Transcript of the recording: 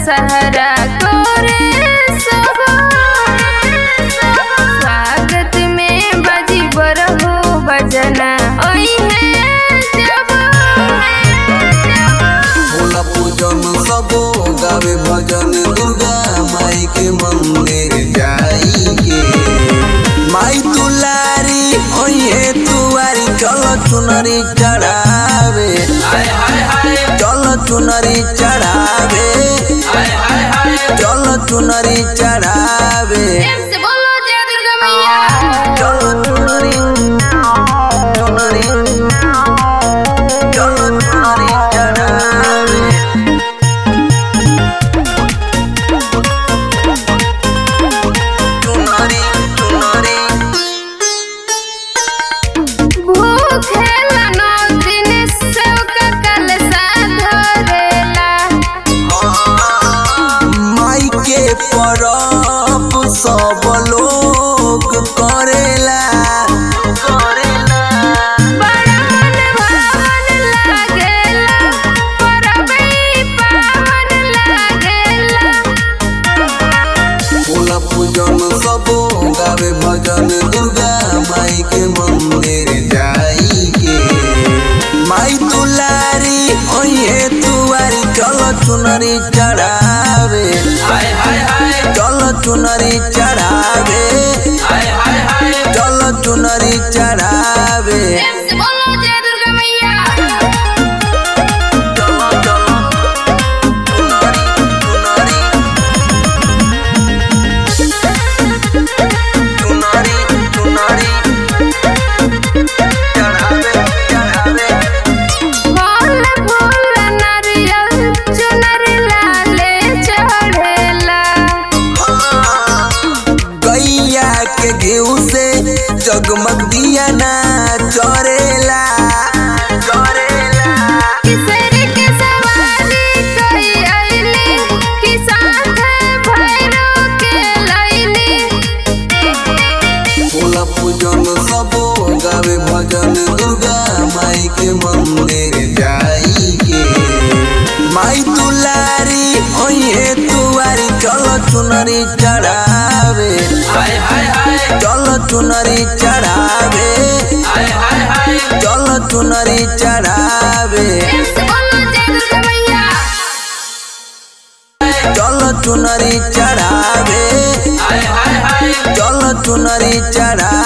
दशहरा करे सब स्वागत में बजी बरहो बजना ओई है जब भोला पूजन सबो गावे भजन दुर्गा माई के मंदिर जाई के माई दुलारी ओये तुआरी चल चुनरी चढ़ावे चल चुनरी चढ़ावे चल चुनरी चढ़ावे प्रेम से बोलो जय दुर्गा मैया चल चुनरी चुनरी चल चुनरी चढ़ावे चुनरी चुनरी भूखेला नौ दिन सेवका कलसा धरेला माई के परब सब लोग करेला करेला बड़ा मन भावन लागेला परबई पावन लागेला फूल पूजन सब गावे भजन दुर्गा माई के मंदिर जाई के माई दुलारी ओये तुआरी चल चुनरी चढ़ावे चल चुनरी चढ़ावे चल चुनरी चढ़ावे प्रेम से बोलो जय दुर्गा मैया चलो चलो चुनरी चुनरी चुनरी चढ़ावे चढ़ावे फल फूल नारियल चुनर लाले चढ़ेला गैया के घीव से जगमग दिया ना चरेला चरेला किसर के सवारी कई आईली कि साथ भैरो के लैली फूल पूजन सब गावे भजन दुर्गा माई के मंदिर जाई के माई दुलारी ओये तुआरी चल चुनरी चढ़ावे चल चुनरी चढ़ावे चल चुनरी चढ़ावे प्रेम से बोलो जय दुर्गा मैया चल चुनरी चढ़ावे चल चुनरी चढ़ावे